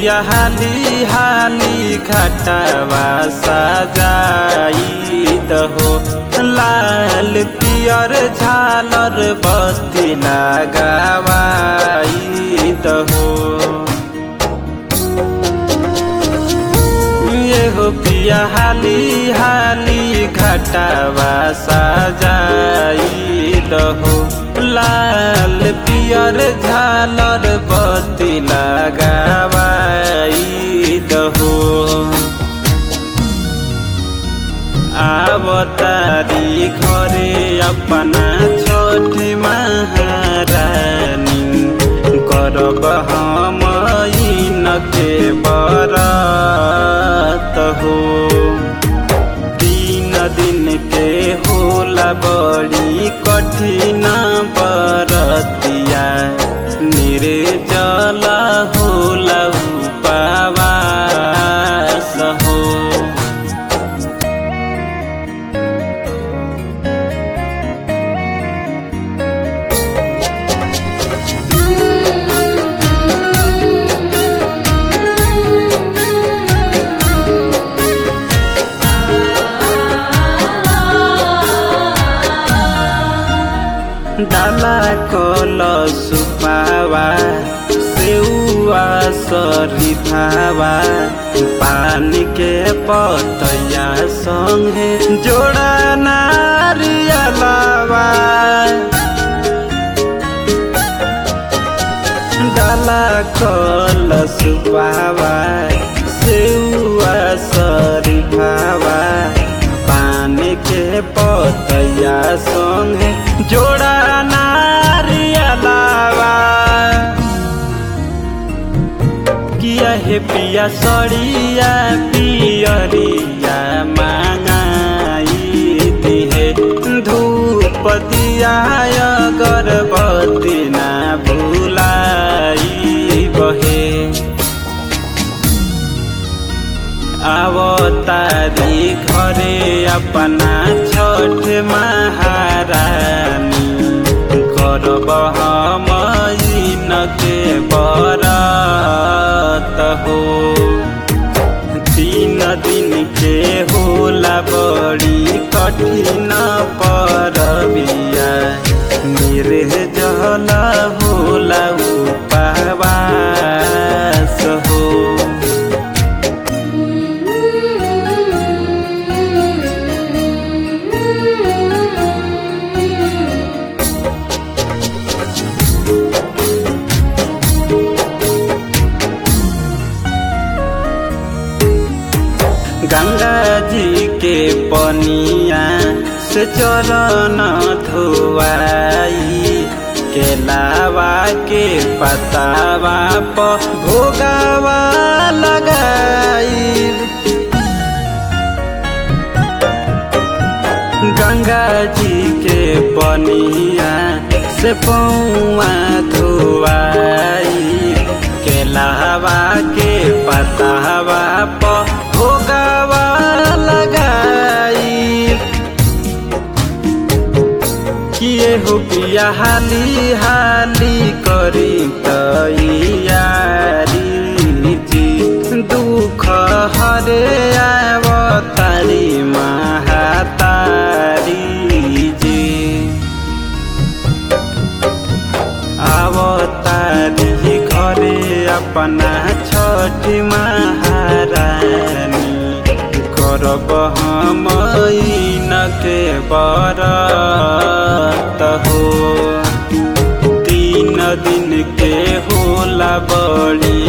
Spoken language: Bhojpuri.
पिया हाली हाली घटवा सजाई दहो लाल पियर झालर बस्ती लगावाई दहो ये हो पिया हाली हाली घटवा सजाई दहो लाल पियर झालर बत्ती लगावाई दहो आवतारी घरे अपना छोटी महारानी करब हम के बरत हो तीन दिन के होला बड़ी कठिन बरतिया निर्जल होला उपवास हो डाला कल सुपावा सेउआ सरिफावा पानी के पतया संगे जोड़ा नारियलावा डाला कल सुपावा सेउआ सरिफावा पानी के पतया संगे जोड़ा नारियलावा किया हे पिया सड़िया पियरिया मांगाई दिहे धूप दिया गर्भवती ना भुलाई बहे आवतारी घरे अपना छठ महारानी करब हम के बरत हो तीन दिन के होला बड़ी कठिन परबिया मेरे जल होला उपवास हो गंगा जी के पनिया से चरण धोवाई के लावा के पतावा पर भोगावा लगाई गंगा जी के पनिया से पौआ धोवाई के लावा के पतावा पर भोगावा लगाई किए हो पिया हाली हाली करी तैयारी जी दुख हरे आवतारी महातारी जी आवतारी घरे अपना छठी महारानी करब हम के बरत हो तीन दिन के होला बड़ी